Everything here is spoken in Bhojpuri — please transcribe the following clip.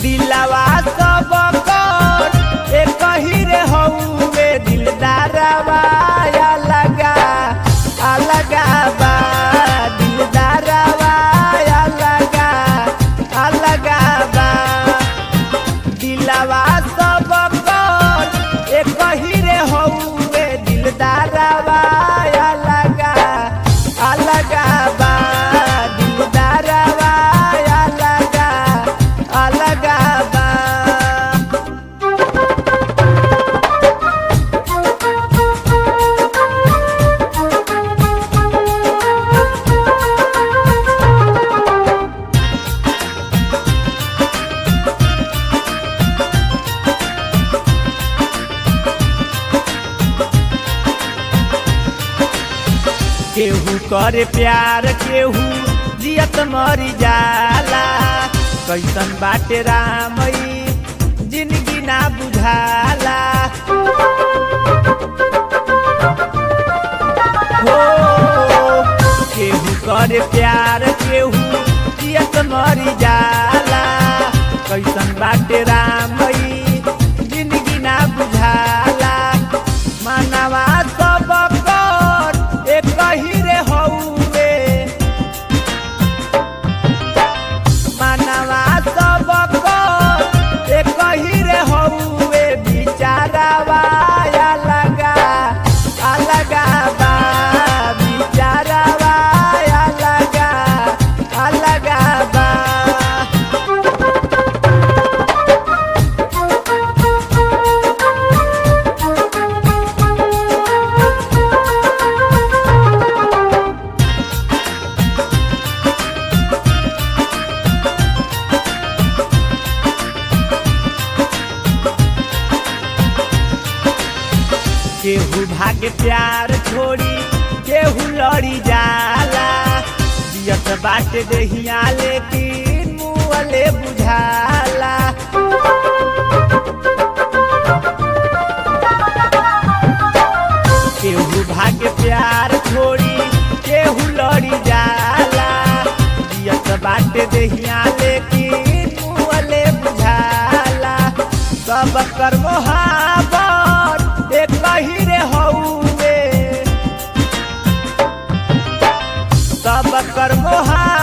दिलवा सब कर एक ही रे हउवे दिलदारवा अलगा अलगा बा दिलदारवा अलगा अलगा बा दिलवा सब कर एक ही रे हउवे दिलदारवा अलगा अलगा बा दिलदारवा अलगा अलगा बा केहू करे प्यार केहू जियत मरी जाला कैसन बाटे रामई जिंदगी ना बुझाला हो केहू करे प्यार केहू जियत मरी जाला कैसन बाटे रामई जिंदगी ना बुझाला मानवा सब कर एक ही रे हउवे मानवा सब कर एक ही रे हउवे बिचारावा अलगा अलगा बा बिचारावा अलगा अलगा बा केहू भागे प्यार छोड़ी केहू लड़ी जाला जियत बाटे देहिया लेकिन मुअले बुझाला केहू भागे प्यार छोड़ी केहू लड़ी जाला जियत बाटे देहिया लेकिन मुअले बुझाला सब कर मोहाबत एक ही रे हउवे सब कर मोहा